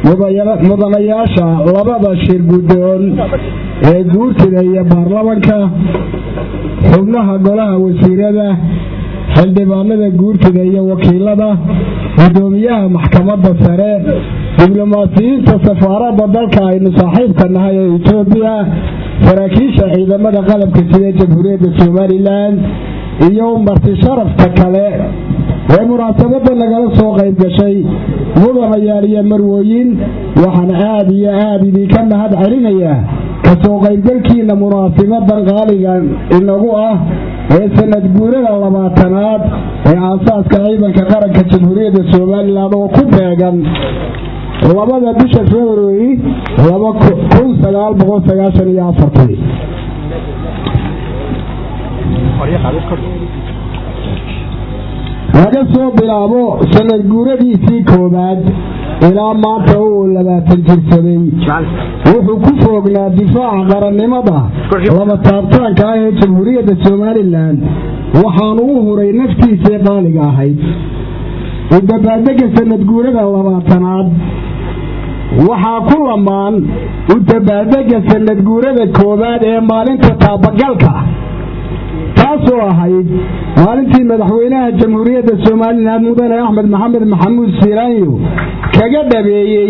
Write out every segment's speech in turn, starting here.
mudanayaasha labada shir guddoon ee guurtida iyo baarlamanka xubnaha golaha wasiirada xildhibaanada guurtida iyo wakiilada guddoomiyaha maxkamadda sare diblomaasiyiinta safaaradda dalka aynu saaxiibka nahay ee etoobiya saraakiisha ciidamada qalabka sida jamhuuriyadda somalilan iyo marti sharafta kale ee munaasabada nagala soo qayb gashay mudanayaal iyo marwooyin waxaan aad iyo aad idinka mahad celinayaa kasoo qaybgalkiina munaasibadan qaaligan inagu ah ee sanad guurada labaatanaad ee aasaaska ciidanka qaranka jamhuuriyadda somalilan oo ku beegan labada bisha februari laga soo bilaabo sanad guuradiisii koowaad ilaa maanta uu labaatan jirsaday wuxuu ku foognaa difaaca qarannimada laba taabtaanka ah ee jamhuuriyadda somalilan waxaanu u huray naftiisii qaaliga ahayd udabaadega sanad guurada labaatanaad waxaa ku lamaan udabaadega sanad guurada koowaad ee maalinta taabagalka taasoo ahayd maalintii madaxweynaha jamhuuriyadda somalilan mudane axmed maxamed maxamuud siiraanyo kaga dhabeeyey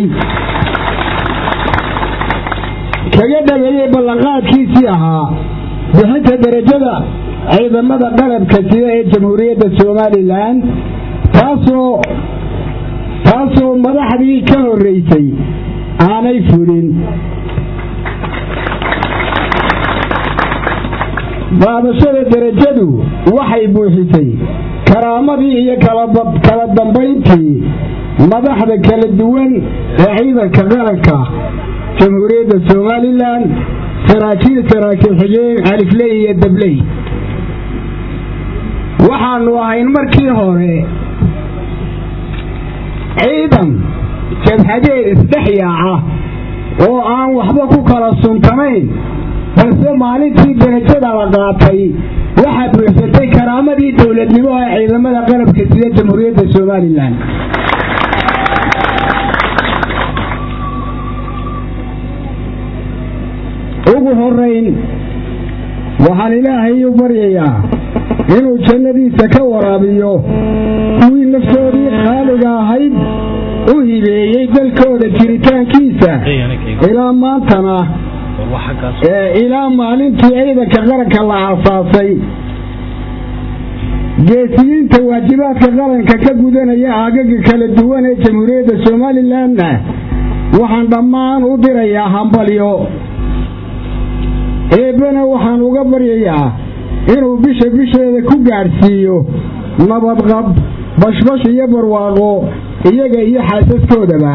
kaga dhabeeyey ballanqaadkiisii ahaa bixinta derajada ciidamada qalabka sida ee jamhuuriyadda somalilan taasoo taasoo madaxdii ka horreysay aanay fulin qaadashada derajadu waxay buuxisay karaamadii iyo kala dambayntii madaxda kala duwan ee ciidanka qaranka jamhuuriyadda somalilan saraakiil saraakiil xigeen alifley iyo dabley waxaanu ahayn markii hore ciidan jabhadeed isdhex yaaca oo aan waxba ku kala suntanayn balse maalintii derajada la qaatay waxaa buuxsatay karaamadii dowladnimo ee ciidamada qalabka sida jamhuuriyadda somalilan ugu horayn waxaan ilaahay u baryayaa inuu jannadiisa ka waraabiyo kuwii naftoodii qaaliga ahayd u hibeeyey dalkooda jiritaankiisa ilaa maantana ilaa maalintii ciidanka qaranka la aasaasay geesiyiinta waajibaadka qaranka ka gudanaya aagaga kala duwan ee jamhuuriyadda somalilanna waxaan dhammaan u dirayaa hambalyo eebbana waxaan uga baryayaa inuu bisha bisheeda ku gaadhsiiyo nabadqab bashbash iyo barwaaqo iyaga iyo xaasaskoodaba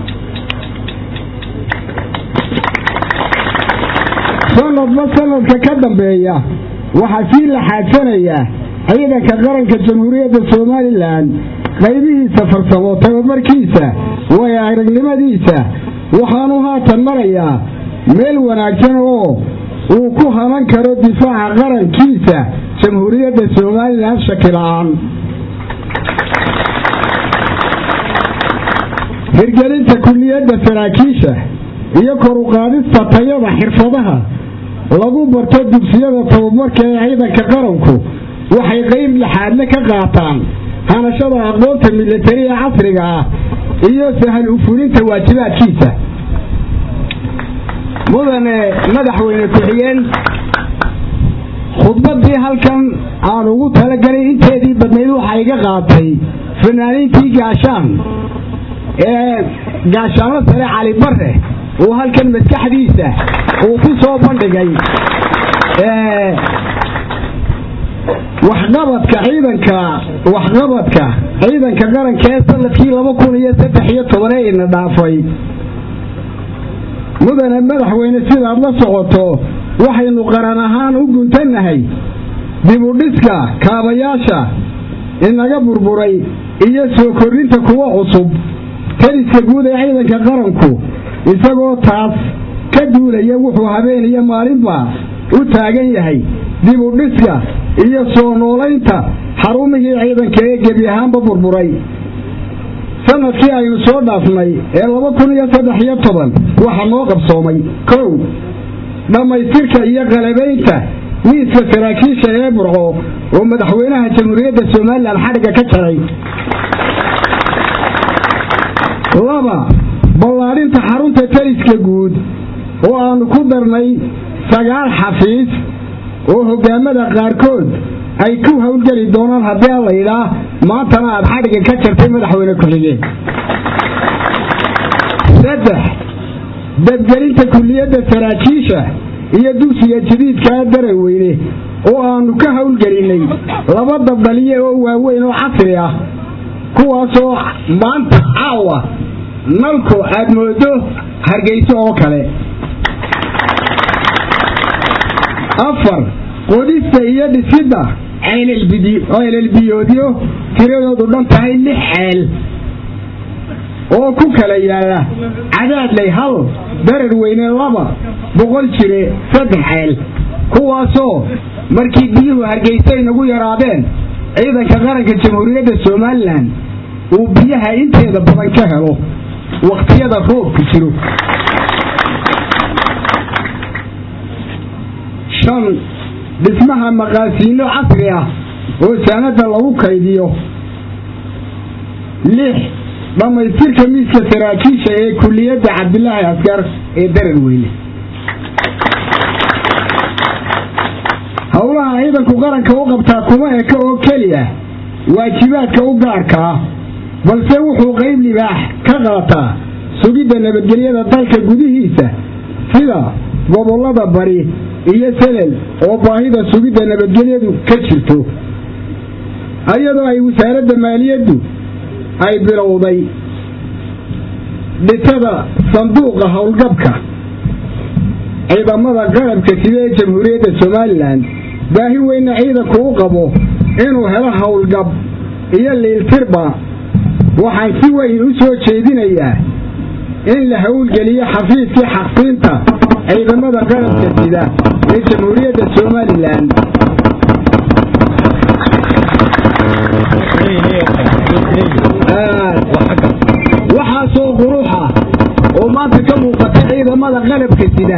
sanadba sanadka ka dambeeya waxaa sii la xaadsanayaa ciidanka qaranka jamhuuriyadda somalilan qaybihiisa farsamo tababarkiisa waayo aragnimadiisa waxaanu haatan marayaa meel wanaagsan oo uu ku hanan karo difaaca qarankiisa jamhuuriyadda somalilan shakila-aan hirgelinta kuliyadda saraakiisha iyo kor u qaadista tayada xirfadaha lagu barto dugsiyada tababarka ee ciidanka qaranku waxay qayb laxaadle ka qaataan hanashada aqoonta milatariga casriga ah iyo sahal ufulinta waajibaadkiisa mudane madaxweyne ku-xigeen khudbadii halkan aan ugu talagalay inteedii badnayd waxa iga qaatay fanaaniintii gaashaan ee gaashaano sare cali bare uu halkan maskaxdiisa uu ku soo bandhigay waxqabadka ciidanka waxqabadka ciidanka qaranka ee sanadkii laba kun iyo saddex iyo toban ee ina dhaafay mudane madaxweyne sidaad la socoto waxaynu qaran ahaan u guntannahay dibudhiska kaabayaasha inaga burburay iyo soo kordhinta kuwa cusub taliska guud ee ciidanka qaranku isagoo taas ka duulaya wuxuu habeen iyo maalinba u taagan yahay dib u dhiska iyo soo noolaynta xarumihii ciidanka ee gebi ahaanba burburay sanadkii aynu soo dhaafnay ee laba kun iyo saddex iyo toban waxaa noo qabsoomay kow dhammaystirka iyo qalabaynta miiska saraakiisha ee burco oo madaxweynaha jamhuuriyadda somalilan xadhigga ka jaray laba ballaadhinta xarunta taliska guud oo aanu ku darnay sagaal xafiis oo hogaamada qaarkood ay ku howlgeli doonaan haddii a la yidhaa maantana aad xadhigga ka jartay madaxweyne ku-xigeen saddex dabgelinta kulliyadda saraakiisha iyo dugsiga jadiidkaa daraweyne oo aanu ka howlgelinnay laba dabdhaliye oo waaweyn oo casri ah kuwaasoo maanta caawa nalku aad moodo hargeyso oo kale afar qodista iyo dhisidda ceelelbiyoodyo tiradoodu dhan tahay lix ceel oo ku kala yaalla cadaadley hal darar weyne laba boqol jire saddex ceel kuwaasoo markii biyuhu hargeysa inagu yaraadeen ciidanka qaranka jamhuuriyadda somalilan uu biyaha inteeda badan ka helo wakhtiyada roobku jiro shan dhismaha maqaasiinno casri ah oo saanada lagu kaydiyo lix dhammaystirka miiska saraakiisha ee kulliyadda cabdilaahi askar ee darar weyne howlaha ciidanku qaranka u qabtaa kuma eka oo keliya waajibaadka u gaarka ah balse wuxuu qayb libaax ka qaataa sugidda nabadgelyada dalka gudihiisa sida gobollada bari iyo selel oo baahida sugidda nabadgelyadu ka jirto iyadoo ay wasaaradda maaliyaddu ay bilowday dhisada sanduuqa howlgabka ciidamada qarabka sida ee jamhuuriyadda somalilan baahi weyna ciidanku u qabo inuu helo howlgab iyo liiltirba waxaan si weyn u soo jeedinayaa in la howlgeliyo xafiiskii xaqsiinta ciidamada qarabka sida ee jamhuuriyadda somalilan waxaasoo quruxa oo maanta ka muuqata ciidamada qalabka sida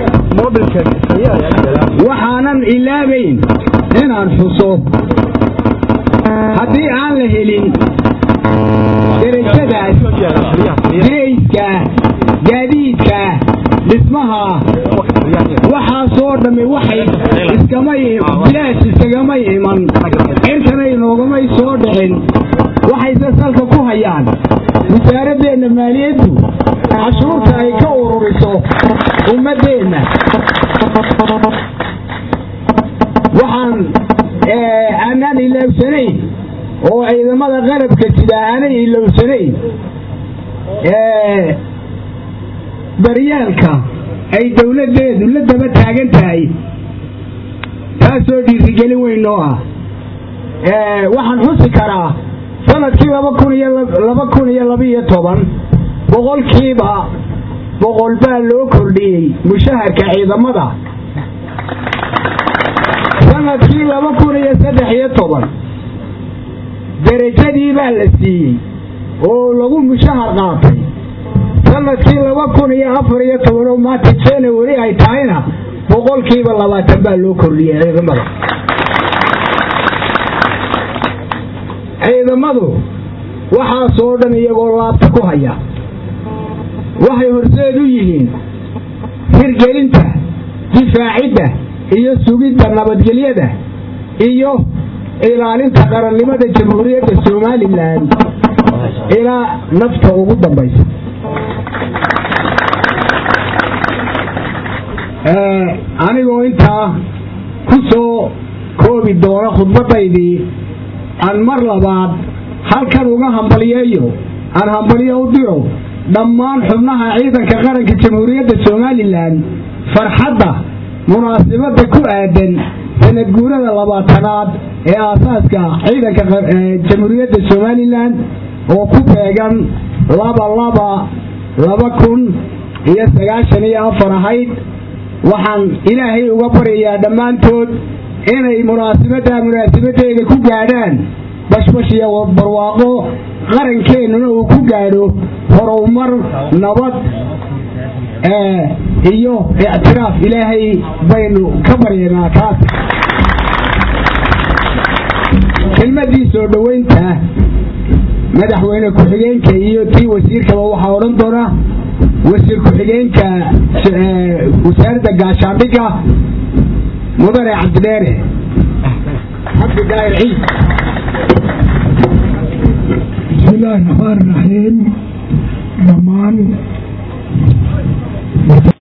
waxaanan ilaabayn inaan xuso haddii aan la helin derajadaas dirayska gaadiidka dhismaha waxaasoo dhammi waxay bilaash iskagamay iman cirkanay noogamay soo dhicin waxayse salka ku hayaan wasaaradeenna maaliyaddu cashuurta ay ka ururiso ummaddeenna waxaan aanaan ilowsanayn oo ciidamada qarabka sida aanay ilowsanayn daryaalka ay dowladdeedu la daba taagan tahay taasoo dhiirigelin weyn noo ah waxaan xusi karaa sanadkii laba kun iyo laba kun iyo labaiyo toban boqolkiiba boqol baa loo kordhiyey mushaharka ciidamada sanadkii laba kun iyo saddex iyo toban derajadii baa la siiyey oo lagu mushahar qaatay sanadkii laba kun iyo afar iyo toban oo maanta january ay tahayna boqolkiiba labaatan baa loo kordhiyey ciidamada ciidamadu waxaasoo dhan iyagoo laabta ku haya waxay horseed u yihiin hirgelinta difaacidda iyo sugidda nabadgelyada iyo ilaalinta qarannimada jamhuuriyadda somalilan ilaa nafta ugu dambaysa anigoo intaa ku soo koobi doona khudbadaydii aan mar labaad halkan uga hambaliyeeyo aan hambalyo u diro dhammaan xubnaha ciidanka qaranka jamhuuriyadda somalilan farxadda munaasibadda ku aadan sanad guurada labaatanaad ee aasaaska ciidanka jamhuuriyadda somalilan oo ku beegan laba laba laba kun iyo sagaashan iyo afar ahayd waxaan ilaahay uga baryayaa dhammaantood inay munaasibaddaa munaasabadeeda ku gaadhaan bashbash iyo barwaaqo qarankeenuna uu ku gaadho horumar nabad iyo ictiraaf ilaahay baynu ka baryanaa kaas kelmadii soo dhoweynta madaxweyne ku-xigeenka iyo tii wasiirkaba waxaa odhan doona wasiir ku-xigeenka wasaaradda gaashaandhigga mudane cabdidheere cabdi daahir ciid bismi illaahi raxmaan raxiim dhammaan